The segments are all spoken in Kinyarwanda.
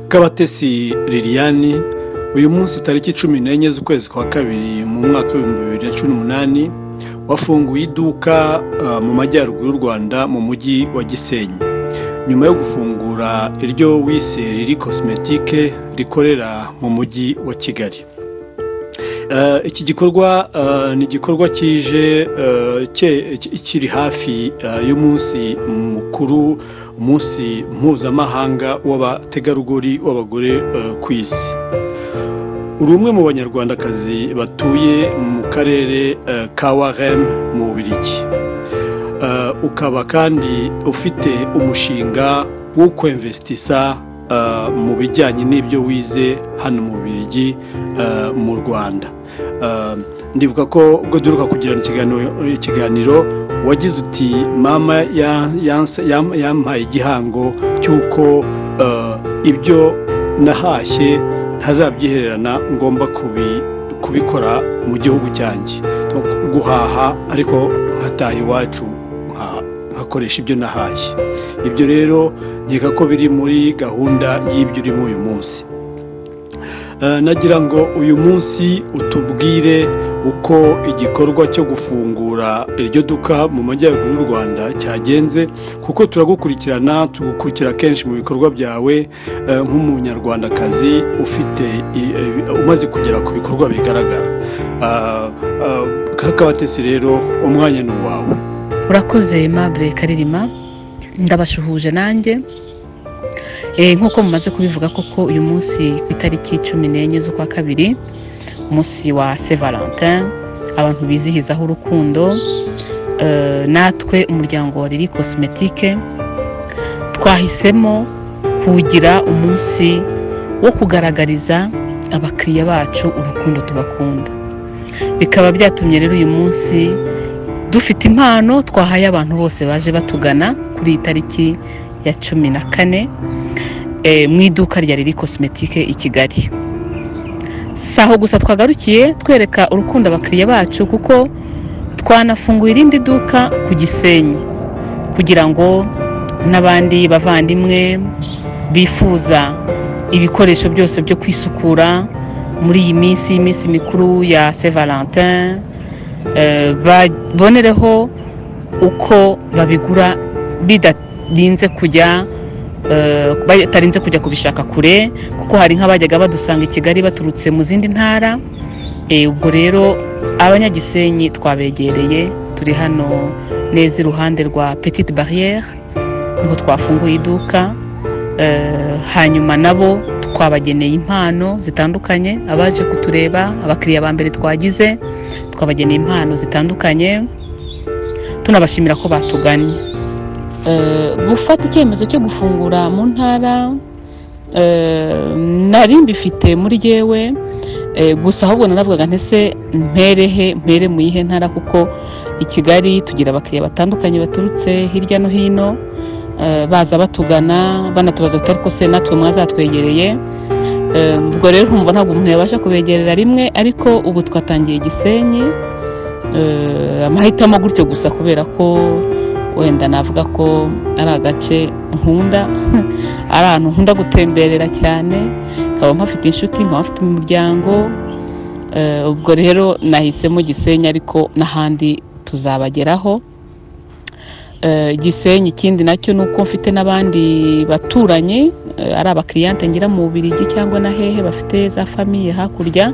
bw'abatesi liliane uyu munsi tariki cumi n'enye z'ukwezi kwa kabiri mu mwaka w'ibihumbi bibiri na cumi n'umunani wafunguye iduka uh, mu majyaruguru y'u rwanda mu mujyi wa gisenyi nyuma yo gufungura iryo wise riri cosmetique rikorera mu mujyi wa kigali iki gikorwa ni igikorwa kije kiri hafi y'umunsi mukuru umunsi mpuzamahanga w'abategarugori w'abagore ku isi uri umwe mu banyarwandakazi batuye mu karere ka warem mu Bubiligi ukaba kandi ufite umushinga wo kwemvesitisa mu bijyanye n'ibyo wize hano mu Bubiligi mu rwanda ndibuka ko ubwo duheruka kugirana ikiganiro wagize uti mama yampaye igihango cy'uko ibyo nahashye ntazabyihererana ngomba kubikora mu gihugu cyanjye guhaha ariko nkataha iwacu nkakoresha ibyo nahashye ibyo rero nkeka ko biri muri gahunda y'ibyo urimo uyu munsi nagira ngo uyu munsi utubwire uko igikorwa cyo gufungura iryo duka mu majyaruguru y'u rwanda cyagenze kuko turagukurikirana tugukurikira kenshi mu bikorwa byawe nk'umunyarwandakazi ufite umaze kugera ku bikorwa bigaragara nk'akabatesi rero umwanya ni uwawe urakoze mabure karirima ndabashuhuje nanjye nk'uko mumaze kubivuga koko uyu munsi ku itariki cumi n'enye z'ukwa kabiri umunsi wa valentin abantu bizihizaho urukundo natwe umuryango wa riri cosmetique twahisemo kugira umunsi wo kugaragariza abakiriya bacu urukundo tubakunda bikaba byatumye rero uyu munsi dufite impano twahaye abantu bose baje batugana kuri iyi tariki ya cumi na kane mu iduka rya riri cosmetique i kigali si aho gusa twagarukiye twereka urukundo abakiriya bacu kuko twanafunguye irindi duka ku gisenyi kugira ngo n'abandi bavandimwe bifuza ibikoresho byose byo kwisukura muri iyi minsi y'iminsi mikuru ya valentin babonereho uko babigura bidatinze kujya batarinze kujya kubishaka kure kuko hari nk'abajyaga badusanga i kigali baturutse mu zindi ntara ubwo rero abanyagisenyi twabegereye turi hano neza iruhande rwa petite barrière niho twafunguye iduka hanyuma nabo twabageneye impano zitandukanye abaje kutureba abakiriya ba mbere twagize twabageneye impano zitandukanye tunabashimira ko batugannye gufata icyemezo cyo gufungura mu ntara nari mbifite muri yewe gusa ahubwo naravugaga ntese mperehe mpere mu yihe ntara kuko i kigali tugira abakiriya batandukanye baturutse hirya no hino baza batugana banatubaza bati ariko se natwe mwazatwegereye ubwo rero nkumva ntabwo umuntu yabasha kubegerera rimwe ariko ubu twatangiye gisenyi amahitamo gutyo gusa kubera ko wenda navuga ko ari agace nkunda ari ahantu nkunda gutemberera cyane nkaba mpafite inshuti nkaba mfite umuryango ubwo rero nahisemo gisenyi ariko n'ahandi tuzabageraho gisenyi ikindi nacyo ni uko mfite n'abandi baturanyi ari abakiriyante ngira mu Bubiligi cyangwa na hehe bafite za famiye hakurya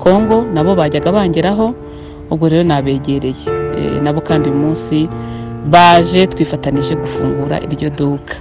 kongo nabo bajyaga bangeraho ubwo rero nabegereye nabo kandi uyu munsi baje twifatanije gufungura iryo duka